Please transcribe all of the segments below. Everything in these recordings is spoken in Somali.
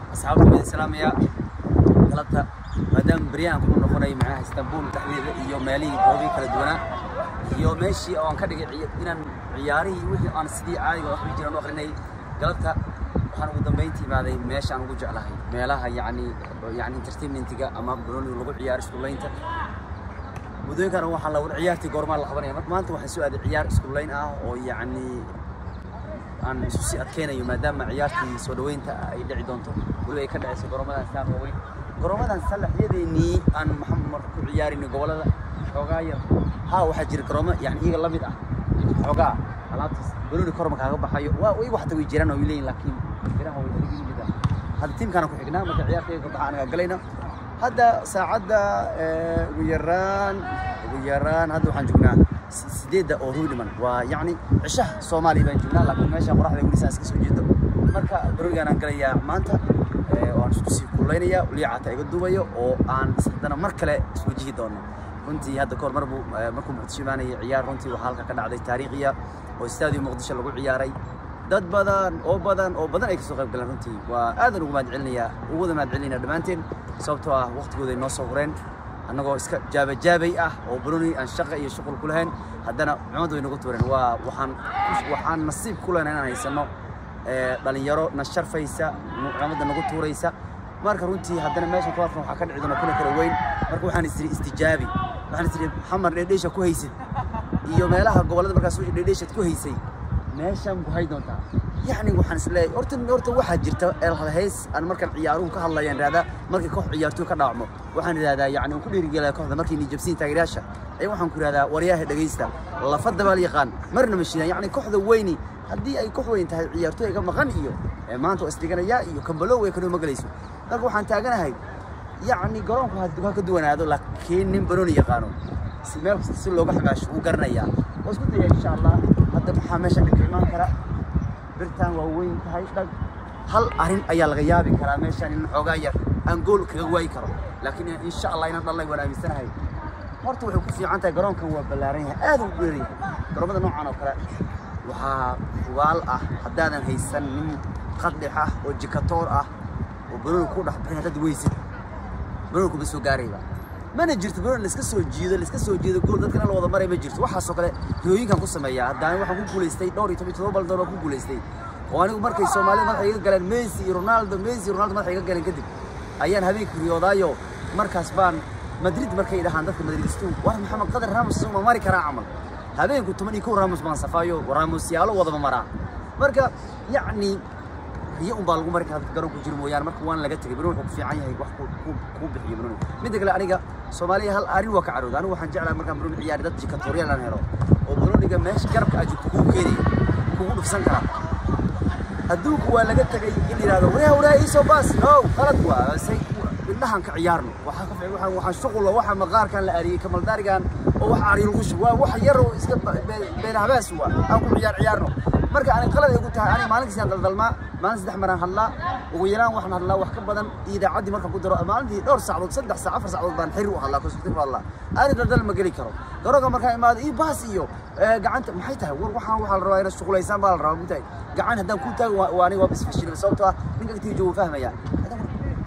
asxaabta waan idin salaamayaa galabta maadaama beryahan ku noqonay macnaha istanbul dhexdeeda iyo meelihii goobihii kala duwanaa iyo meeshii oo aan ka dhigay ciya- inaan ciyaarihii wixii aan sidii caadiga wax ku jiraan u akrinay galabta waxaan ugu dambayntii imaaday meeshaan ugu jeclahay meelaha yacni yacni entertainmentiga ama banooniga lagu ciyaaro iskuulaynta muddooyinkan waxaa la ciyaartii goormaa la qabanaya marka maanta waxaan soo aaday ciyaar iskuulayn ah oo yacni aan isu sii adkeynayo maadaama ciyaartii soo dhaweynta ay dhici doonto weliba ay ka dhacayso goroomadan saan waaweyn goroomadan salaxyadeennii aan maxamed marka ku ciyaarinay gobollada xoogaa yar haa waxaa jira garoomo yani iyaga la mid ah xoogaa alaabtaas banooni korma kaaga baxayo waa iyagu xataa way jiraan oo way leeyihin laakiin biraha way iga yimid ah hadda tiimkaana ku xignaa marka ciyaartayga ka baxa anaga galayna hadda saacadda eh, ugu yaraan ugu yaraan hadda waxaan joognaa si- sideedda oo rubi dhiman waa yacni cishaha soomaaliya baan joognaa laakiin meesha qoraxda weli saas ka soo jeedo marka baronigaan aan galayaa maanta eh, oo aan isku sii kululaynaya liicata iga duubayo oo aan is- haddana mar kale iswajihi doono runtii hadda kahor mar buu eh, markuu muqdisho imaanayay ciyaar runtii waxaa halka ka dhacday taariikhiya oo istaadiyo muqdisho lagu ciyaaray dad badan oo badan oo badan ay kasoo qayb galeen runtii waa aadan ugu mahad celinayaa ugu wada mahad celinaya dhammaanteen sababtoo ah waqtigooda ay noo soo hureen annagoo iska jaabajaabay ah oo baroni aan shaqa iyo shuqul ku lahayn haddana cumad way nagu tuureen waa waxaan waxaan nasiib ku lehna inaan haysano eh, dhalinyaro na sharfaysa cumadda nagu tuuraysa marka runtii haddana meeshan kuwaadkan waxaa ka dhici doona kuna kala weyn marka waxaan isiri istijaabi waxaan isiri xamar dheedheesha ku haysid iyo meelaha gobollada markaas dheedheeshad ku haysay meeshaan ku hay doontaa yacni waxaan isleeyahay horta horta waxaa jirta elhays aan markaan ciyaaruhu ka hadlayaan ihahdaa markii koox ciyaartoy ka dhaacmo waxaan idhahdaa yacni aan ku dhiirigelaya kooxda markii nijabsiin taageerayaasha ayaa waxaan ku idhahdaa waryaha dhegaysta lafada baa la yaqaan marna ma shidaan yacni kooxda weyni haddii ay koox weyn tahay ciyaartoy ga maqan iyo ee maanta waa isdhiganayaa iyo kambalow way kanoo ma gelayso marka waxaan taaganahay yacni garoonku ha ha ka duwanaado laakiin nin banooni yaqaano si meel kasta si looga xamaasho wuu garanayaa waa isku daya insha allah hadda maxaa meesha dhibka imaan kara birtaan waa weyn tahay dhag hal arrin ayaa laga yaabi karaa meeshaan in xoogaa yar aan gool kaga waayi karo laakiin insha allah inaan dhalnay waan aaminsanahay horta waxay ku fiican tahay garoonkan waa ballaaran yahay aad u dheer yahay garoomada noocan oo kale waxaa hubaal ah haddaadan haysan nin qadhix ah oo jikatoor ah oo banooni ku dhex bixin haddaad weysid banooni kuma soo gaarayba mana jirto banooni laiska soo jiido laiska soo jiido gool dadkana la wada maray ma jirto waxaasoo kale riyooyinkan ku sameeyaa haddana waxaan ku guulaystay dhowr iyo toban iyo todoba baldoon oo ku guulaystay oo anigu markay soomaalida madaxa iga galeen messi iyo ronaldo messi iyo ronaldo madaxa iga galeen kadib ayaan habeenkii riyoodaayo markaas baan madrid markay dhahaan dadka madridistu war maxamed qadar ramos ma mari karaa camal habeenku toban iyo kow ramos baan safaayo ramos yaalo wadaba maraa marka yacni riyo un baa lagu mari karaa dadka garoonku jiro mooyaane marka waan laga tegay banooni wuxuu ku fiican yahay wax ku- ku- kuu bixiyo banooni midda kale aniga soomaaliya hal arrin waa ka carooda anigu waxaan jeclahay markaan banooni ciyaari dad jikatoriyaal aan helo oo banooniga meesha garabka aad joogto kugu keenaya kugu dhufsan karaa adduunku waa laga tegay in yidhahdo wareha wareha iisoo baas no qalad waa say indhahan ka ciyaarno waxaa ka fiican waxaan waxaan shuqulo waxa maqaarkan la ariyey kamaldaarigan oo wax ari lagu shubo waa wax yar oo iska ba- be- been habaas waa aan ku ciyaar ciyaarno marka ani qalad ay ku tahay ani maalinkiisi aan daldalmaa maalin saddex maraan hadlaa ugu yaraan waxaan hadlaa wax ka badan idaacaddii markaan ku daro maalintii dhowr saacadood saddex saac afar saacadood baan xiri u hadlaa konsultir u hadlaa ani daldal ma geli karo garoonka markaan imaado ii baas iyo eh, gacanta maxay tahay war waxaan waxaa la rabaa inaad shuqulaysaan baa la rabaa mutahay gacan haddaan ku taago waa waa aniga waa bisfashilin sababtoo ah ninka agtiga joogo fahmaya Haddaan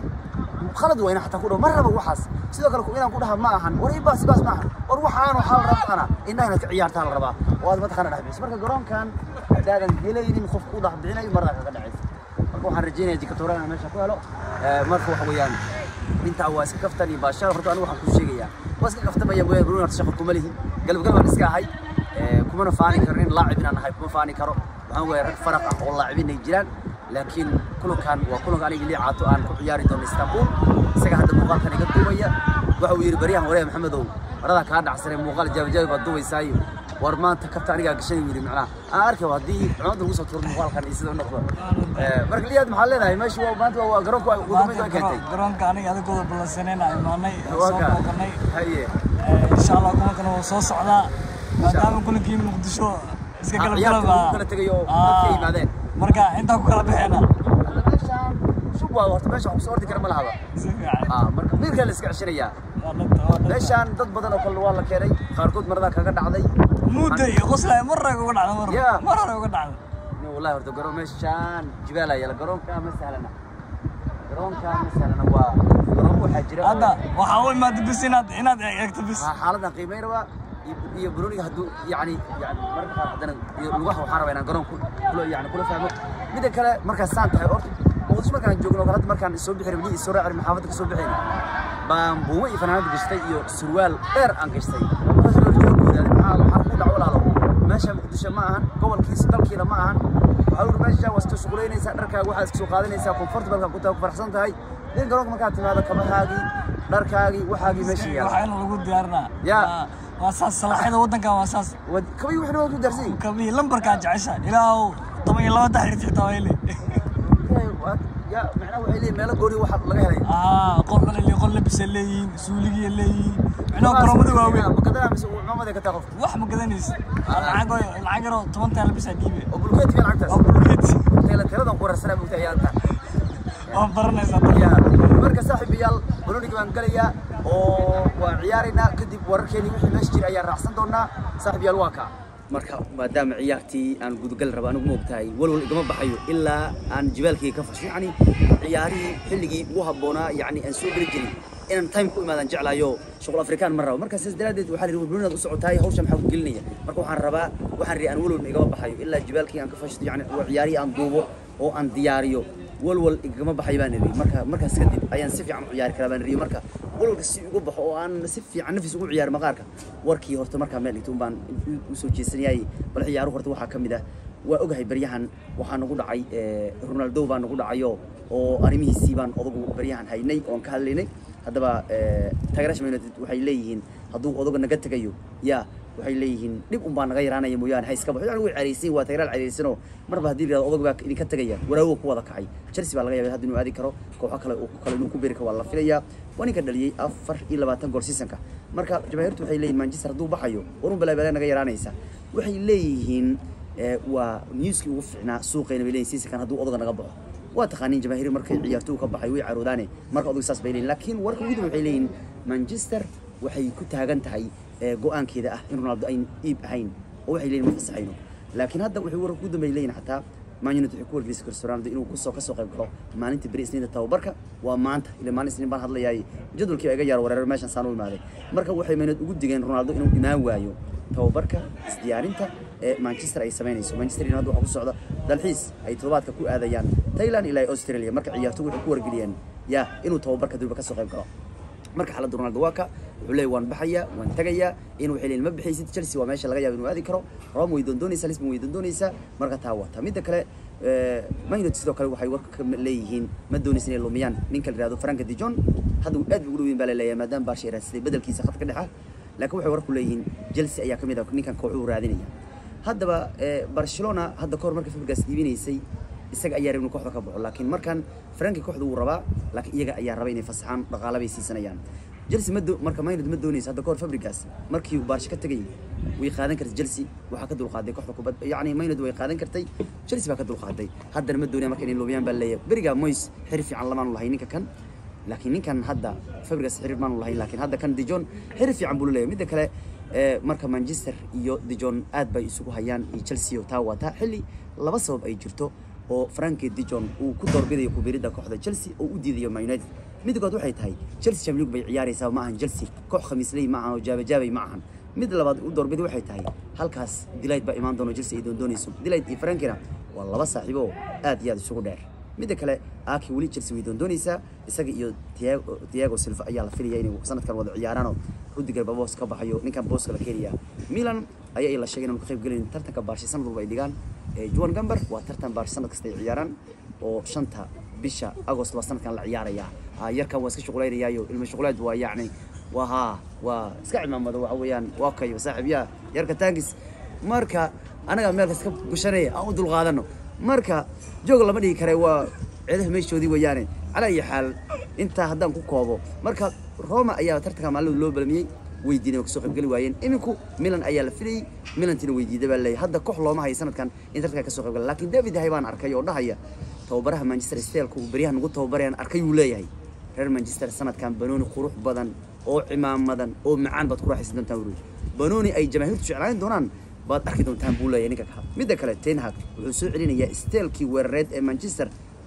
khalad waa inaan xataa ku dhaho ma rabo waxaas sidoo kale inaan ku dhaha ma ahan war ii baas baas ma ahan war waxaan waxaa la rabaa ana indhaha inaad ka ciyaartaa la rabaa oo aad mataqaana dhex bixiso marka garoonkan haddaadan helaynin qof ku dhex bixinayo mardaa kaga dhacaysa marka waxaan rajeynaya jikatoora inaan meesha ku helo Eh, marka waxa weeyaan intaa waa iska kaftan iyo baashaal horta anigu waxaan kuu sheegayaa waa iska kaftamaya mooyaan bruno horta shaqo kuma lihi galab galab aan iska ahay Eh, kumana faani karo nin laacib inaan ahay kuma faani karo waxaan weeya rag faraq ah oo laacibin ay jiraan laakiin kulankan waa kulanka aniga lii caato aan ku ciyaari doono istanbul isaga hadda muuqaalkan iga duubaya waxa uu yidhi baryahan wareer maxamedow maradaa kaa dhacsanay muuqaal jaabijaabi baad duubaysaayo war maanta kabta anigaa gashay yidhi macnaha aan arkay haddii cumadda lagu soo tuuro muuqaalkan iyo sida u noqdo Eh, marka liyaad maxaa leedahay meesha waa maanta waa garoonka ugu dambeyn waa keentay garoonka aniga adigooda ballansanayna imaanay oo Waa soo kaa. booqanay haye insha allah kumankana waa soo socdaa maadaama kulankii muqdisho iska Ah, kala ciyaarta galaba lagu kala tegay oo dadka ay yimaadeen. marka intaa ku kala baxeena hadda meeshaan shub waa horta meesha wax kusoo ordi kara ma lahaba si fiican Ah, marka miirkaa la iska ceshanayaa Waa dhabta, waa dhabta. meeshaan dad badan oo kale waa la keenay qaarkood maradaa kaga dhacday muddo iyo qoslay mar hore uga dhacda mar Yeah. mar hore uga dhacda nin wallahi horta garoon meeshaan jibaal ayaa la garoonka ma sahlana garoonkan masalana waa garoon waxaa jira oo- hadda waxaa u imaada bis inaad inaad eegto bis waa xaaladan qiimeyn rabaa iyo- iyo baroniga hadduu yani yani mararka qaar haddana iyo lugaha waxaan rabaa inaan garoon ku- kula yani kula fahmo midda kale markaas saan tahay horta muqdisho markaan joogno kale hadda markaan soo bixi rabnay soo raaci rabnay xaafadda ka soo bixayna baan buumo iyo fanaanad gashtay iyo surwaal dheer aan gashtay markaas loo joogo wadaade maxaa waxaa ku dhaco walaalo meesha muqdisho ma ahan gobolkiisa dalkiina ma ahan waxaa uri meesha waa iska shuqulaynaysaa dharkaaga waxaad iska soo qaadanaysaa comfortable ku tahay ku faraxsan tahay in garoonka markaad timaado kabahaagii dharkaagii waxaagii meesha yaala waxaa in lagu diyaarinaa Ya. Waa- waa saas salaaxyada waddankan waa saas wad- kabii waxna waa ku daarsan yihiin kabii lambarkaa jecesha ilaahu toban iyo laba taxriir xitaa waa hele ya macnaha waxay leeyihin meelo gooni waxa laga helay aa qol dhalali qol labisa leeyihiin suuligiya leeyihiin micnaha garoomada waaweyn makadana mise cumaamada ka taa qofka wax ma gadanaysa lacag lacag yaroo toban taa labisaa dhiibe oo bulkeed fiican lacagtaas oo bulkeed tayla tiradan ku rarsanaa bugta ayaanta waa baranaysaa ya marka saaxiibayaal baroniga baan galayaa oo waan ciyaaraynaa kadib wararkeeni wixii meesha jira ayaan raacsan doonaa saaxiibayaal waa kaa marka maadaama ciyaartii aan gudagal rabo anigu moogtahay walwal igama baxayo ilaa aan jibaalkii ka fasho yacni ciyaarihii xilligii ugu habboonaa yacni aan soo geli jirin inaan time ku imaadaan jeclaayo shuqul afrikaan ma rabo marka sidaas daraaddeed waxaa la yidhi walwalinaad u socotaay hawsha maxaa ku gelinaya marka waxaan rabaa waxaan rii aan walwal igama baxayo ilaa jibaalkii aan ka fashto yacni oo ciyaarihii aan duubo oo aan diyaariyo walwal igama baxay baan iri marka markaas kadib ayaan si fiican u ciyaari karaa baan iri marka walwalka si ugu baxo oo aan si fiican nafis ugu ciyaaro maqaarka warkii horta markaa meel dhigto baan u soo jeesanayay bal ciyaaruhu horta waxaa ka mid ah waa ogahay baryahan waxaa nagu dhacay eh, ronaldo baa nagu dhacayo oo arrimihiisii baan odagu baryahan haynay oon ka hadlaynay haddaba eh, taageeraasha Man United waxay leeyihiin hadduu odaga naga tegayo ya waxay leeyihiin dhib un baa naga yaraanaya mooyaane ha iska baxo yani way cariisin waa tageraal cariisanoo marba haddii la yidhahdo odag baa idinka tegaya waraawo ku wada kacay chelsea baa laga yaabay hadda inuu aadi karo kooxo kale oo kale inuu ku beeri karo waa la filayaa waa ninka dhaliyey afar iyo labaatan gool seasonka marka jamaahiirtu waxay leeyihin manchester hadduu baxayo warun balaa balaa naga yaraanaysa waxay leeyihiin eh, waa newskii ugu fiicnaa suuqayna bay leeyihin seasonkan hadduu odaga naga baxo waa taqaaniin jamaahiir markay ciyaartoy ka baxay way caroodaane marka odag saas bay leeyihin laakiin warka ugu dambe waxay leeyihin manchester waxay ku taagan tahay eh, go-aankeeda ah in ronaldo ayn iib ahayn oo waxay leeyihin ma fasaxayno laakiin hadda waxay warka ugu dambe ay leeyihin xataa man united waxay ku wargelisay cristiano ronaldo inuu kusoo kasoo qayb galo maalinta beri isniinta tababarka waa maanta ila maalin isniin baan hadlayaay jadwalkii baa iga yaar wareer meeshan saan u imaaday marka waxay man United ugu digeen ronaldo inuu imaan waayo tababarka isdiyaarinta ee manchester ay samaynayso manchester united waxaa ku socda dalxiis ay todobaadka ku aadayaan thailand ilaa australia marka ciyaartoy waxay ku wargeliyeen ya inuu tababarka durba kasoo qayb galo marka xaaladda ronaldo waa ka wuxuu leeyahy waan baxayaa waan tagayaa in waxay leeyihin ma bixaysid chelsea waa meesha laga yaabo inuu aadi karo rome way doondoonaysaa lisbon way doondoonaysaa marka taa waa taa midda kale eh, man united sidoo kale waxay warka ka leeyihiin ma doonaysa inay lumiyaan ninka la yihahdo franka dijon hadda uu aad ugu dhoweyn baa la leeyahay maadaama barsha ay raadsaday bedelkiisa khadka dhexa laakiin waxay warku leeyihiin chelsea ayaa ka mid ah ninkan kooxuhu raadinaya haddaba eh, barcelona hadda kahor markay fabrigas iibinaysay isaga ayaa rabay inuu kooxda ka baxo laakiin markan franki kooxda wuu rabaa laakiin iyaga ayaa raba inay fasaxaan dhaqaala bay siisanayaan chelsea ma doo- marka maynad ma doonaysa hadda kahor fabrigas markii uu baarsha ka tegayay way qaadan kartay chelsea waxaa ka dulqaaday kooxda kubad yacni maynad way qaadan kartay chelsea baa ka dulqaaday haddana ma doonaya marka inay lumiyaan baa leeyahay beriga moys xiri fiican lamaanu lahay ninka kan laakiin ninkan hadda fabrigas xiriir maanu lahayn laakiin hadda kan dijon xiriir fiican buu leeyahay midda kale ee, marka manchester iyo dijon aad bay isugu hayaan iyo chelsea oo taa wataa xilli laba sabab ay jirto oo franki dijon uu ku doorbidayo kubiridda kooxda chelsea oo u diidayo man united midda kood waxay tahay chelsea champions league bay ciyaaraysaa ma ahan chelsea koox khamiisley ma ahan oo jaabajaabay ma ahan mid labaad u doorbiday waxay tahay halkaas dilayd baa imaan doono chelsea ay doondoonayso dilayd iyo frankina waa laba saaxiibo oo aad iyo aad isugu dheer midda kale aki weli chelsea way doondoonaysaa isaga iyo Thiago Thiago Silva ayaa la filaya inay sanadkan wada ciyaaraanoo Rudiger baa boos ka baxayo ninkan booska la keenaya Milan ayaa la sheegay inuu ka qayb gelin tartanka Barca sanad walba ay dhigaan ee Juan Gambar waa tartan Barca sanad kasta ay ciyaaraan oo shanta bisha Agost waa sanadkan la ciyaaraya ah yarkan waa iska shuqulaynayaayo ilmo shuqulaad waa yacni waa haa waa iska cimaamada waxa weeyaan waa kayo saaxiibyaa yarka taangis marka anaga meel iska gushanaya aan u dulqaadano marka joog lama dhigi kare waa ciidaha meeshoodii weeyaane calaa iyo xaal intaa haddaan ku koobo marka roma ayaa tartanka maalin loo balmiyey weydiinay oo kasoo qaybgeli waayeen iminku milan ayaa la filayey milantina weydiida baa leeyahay hadda koox looma hayo sanadkan in tartanka kasoo qaybgala laakiin david hay baan arkay oo dhahaya tababaraha manchester stelka uu beryaha nagu tababarayaan arkay uu leeyahay reer manchester sanadkan banooni qurux badan oo cimaamadan oo macaan baad ku raaxaysan doontaan wuri banooni ay jamaahiirtu jeclaan doonaan baad arki doontaan buu leeyahay ninka ka midda kale ten hag wuxuu soo celinayaa steelkii weerareed ee manchester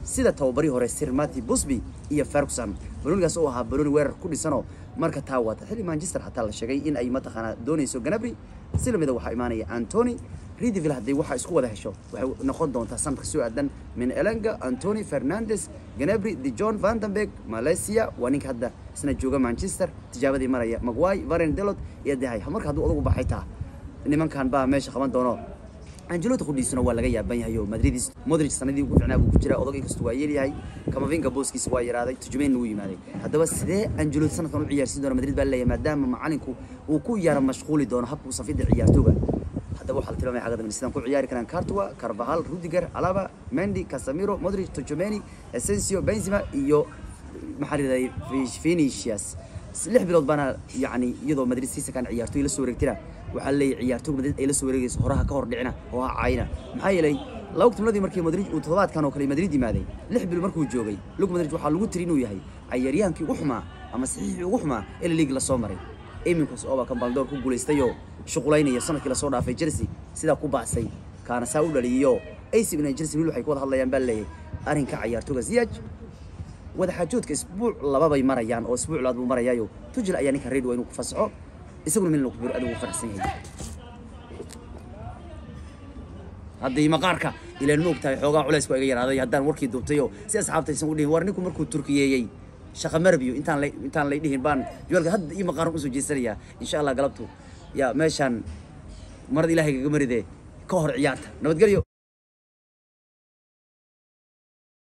sida tababari hore sir mati busby iyo ferguson banoonigaas oo ahaa banooni weerar ku dhisanoo marka taa waata xilli manchester xataa la sheegay in ay mataqaanaa doonayso ganabri si lamida waxaa imaanaya antony ridiville haddii waxaa isku wada hesho waxay noqon doontaa sanadka soo aadan min elenga antony fernandes ganabri de john vandenberg malaysia waa ninka hadda isna jooga manchester tijaabadii maraya magway varen delot iyo dehay marka hadduu odagu baxay taa nimankan baa meesha qaban doono angelotti qudhiisuna waa laga yaaban yahay oo madridis modric sanadii ugu ficnaa buu ku jiraa odag inkastoo waa yeelyahay kamavinga booskiisa waa yaraaday tujumeyn wuu yimaaday haddaba sidee angelotti sanadkan u ciyaarsiin doona madrid baa leeyahay maadaama macalinku uu ku yara mashquuli doono habka u safidda ciyaartooga haddaba waxaa la tilmaamaya xagga dambe sidaan ku ciyaari karaan cartua carvahal rudiger alaba mendi casamiro modric tujumeni essensio benzema iyo maxaa la yidhahday vinicius lix bilood baana yani iyadoo madrid siisakan ciyaartooy la soo wareegtina waxaa leeyahay ciyaartooy madrid ay la soo wareegayso horaha ka hor dhicina oo ha caayina maxaa yeelay laba timladii markii madrid uu toddobaadkan oo kale madrid yimaaday lix bil markuu joogay lug madrid waxaa lagu tiri inuu yahay cayaaryahaankii ugu xumaa ama saxiixii ugu xumaa ee la liig lasoo maray iminkaas oo baa kambaldoor ku guulaystayoo shuqulaynaya sanadkii lasoo dhaafay chelsea sidaa ku bacsay kaana saa u dhaliyiyo ac milan chelsea wiil waxay ku wada hadlayaan baa leeyahay arrinka ciyaartooga ziyaj wadaxaajoodka isbuuc lababay marayaan oo isbuuc labaad buu marayaayo tujil ayaa ninka reed waa inuu ku fasaxo isaguna milan ku biro adigu faraxsan yahay haddii maqaarka ilaan ma ogtahay xoogaa culays waa iga yaraaday haddaan warkii duubtayo si asxaabtaysan u dhihin war ninku markuu turkiyeeyey shaqa marbiyo intaan lay intaan lay dhihin baan jawaalka hadda iyo maqaaran usoo jeesanayaa insha allah galabtu yaa meeshaan marad ilaahay kaga maride ka hor ciyaarta nabadgelyo